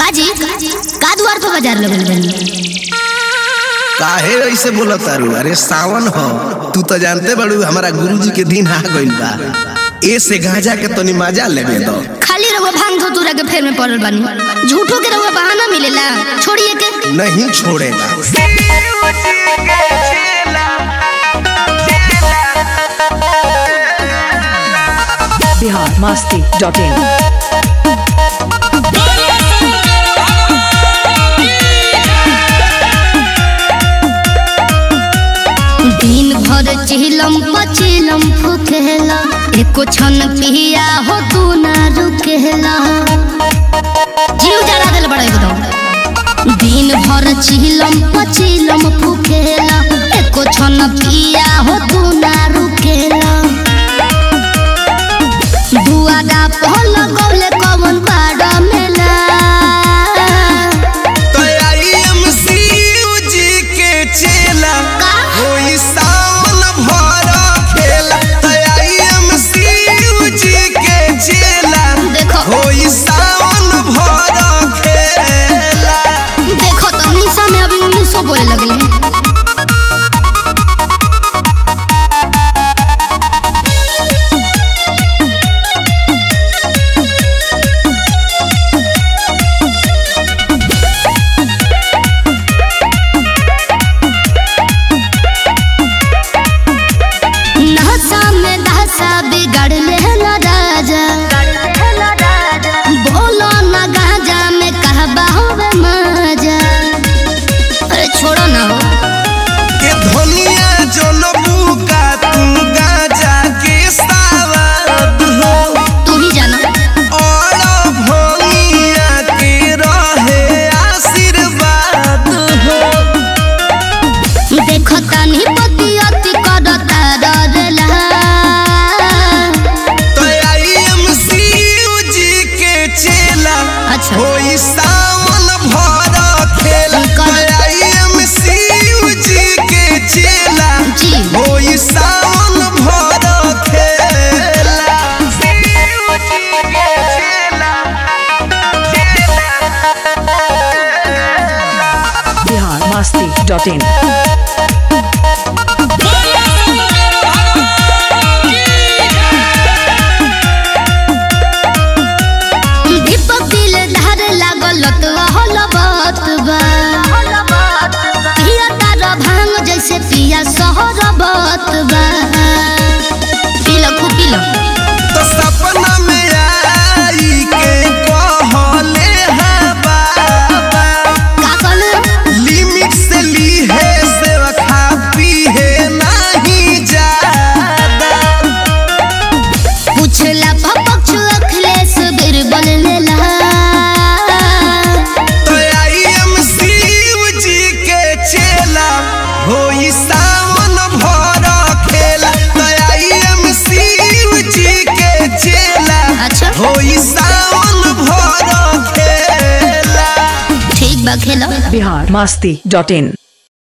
काजी का द्वार पर बाजार लगल बनी काहे ऐसे बोलत तारू अरे सावन हो तू तो जानते बड़ू हमारा गुरुजी के दिन आ गइल बा ए से गांजा के तनी मजा लेबे दो खाली रहुआ भांग धतूरा के फेर में पड़ल बानी झूठो के रहुआ बहाना मिलेला छोड़िए के नहीं छोड़ेगा बिहार मस्ती डॉट इन दिन भर चिलम पचिलम फुकेला एको क्षण पिया हो तू ना रुकेला जीव जला दिल बड़ा एकदम दिन भर चिलम पचिलम फुकेला एको क्षण पिया हो तू ना रुकेला दुआरा पहल गौले कवन पाड़ा मेला तो आई एम जी के चेला का? होई सावन भरा खेला तो आई एम जी के चेला देखो होई सावन भरा खेला देखो तो निशा में अभी उन्नीस सौ बोले लगले नहसा में दहसा बिगड़ लेला राजा बोलो ना गाजा में कहबा होवे मजा अरे छोड़ो ना हो के धनिया जनबू का तू गाजा के सावत हो तू ही जाना और भनिया के रहे आशीर्वाद हो देखो तानी पति अति करता डरला तो आई एम जी के चेला अच्छा होई सावन भरा खेला तो आई एम जी के चेला जी होई सावन भरा खेला बिहार मस्ती डॉट इन दीपक दिल धार लागल तो हल बात बा पिया तारा भांग जैसे पिया सहर बात बा पीला खूब पीला तो सपना में आई के कहले है बाबा का कहले लिमिट से ली है से खा पी है नहीं ज्यादा पूछला पपक्ष अखिलेश बिरबल लेला तो आई एम जी के चेला होई सावन भरा खेला तो आई एम जी के चेला अच्छा होई सावन भरा खेला ठीक बा खेला बिहार मस्ती डॉट इन